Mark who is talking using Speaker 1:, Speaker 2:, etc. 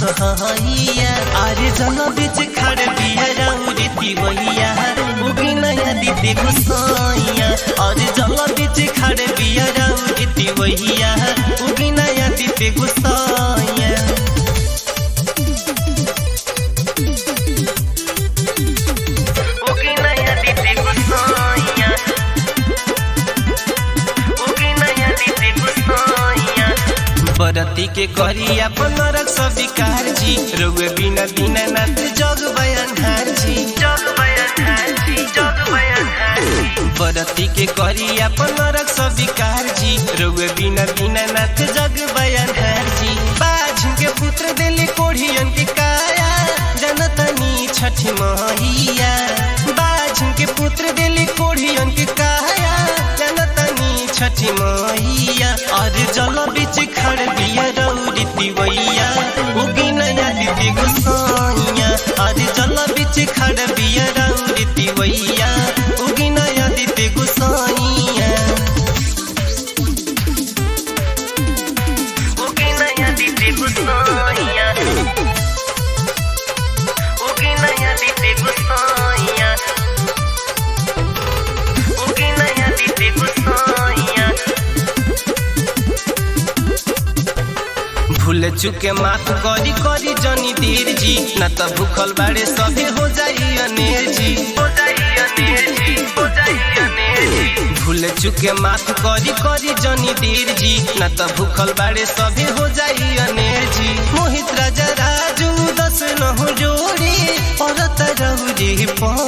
Speaker 1: सहैया अरे जल बीच खड़ बिया राउरी तिवैया उगी नया दीदी गुसाइया अरे जल बीच खड़ बिया राउरी तिवैया उगी नया दीदी गुसाइया उगी नया दीदी गुसाइया उगी नया दीदी गुसाइया बरती के करी अपन रख स्वीकार जी रोगे बिना बिना नाथ जग बयान हार जी जग बयान हार जी जग बयान हार जी बरती के करी अपन रख स्वीकार जी रोगे बिना बिना नाथ जग बयान हार जी बाझ के पुत्र दिल कोढ़ियन के काया जनतनी छठी महिया बाझ के पुत्र दिल कोढ़ियन के काया जनतनी छठी मैया और जल बीच खड़ बिया रौरी तिवैया उगी नया दीदी गुसाइया और जल बीच खड़ बिया रौरी तिवैया उगी नया दीदी गुसाइया उगी नया दीदी गुसाइया उगी नया दीदी गुसाइया उगी नया दीदी गुसाइया भूल चुके माफ करी करी जनी देर जी न त भूखल बाड़े सभे हो जाई अनेर जी हो जाई अनेर जी हो जाई अनेर जी भूल चुके माफ करी करी जनी देर जी न त भूखल बाड़े सभे हो जाई अनेर जी मोहित राजा राजू दस न हो जोड़ी औरत रहू जी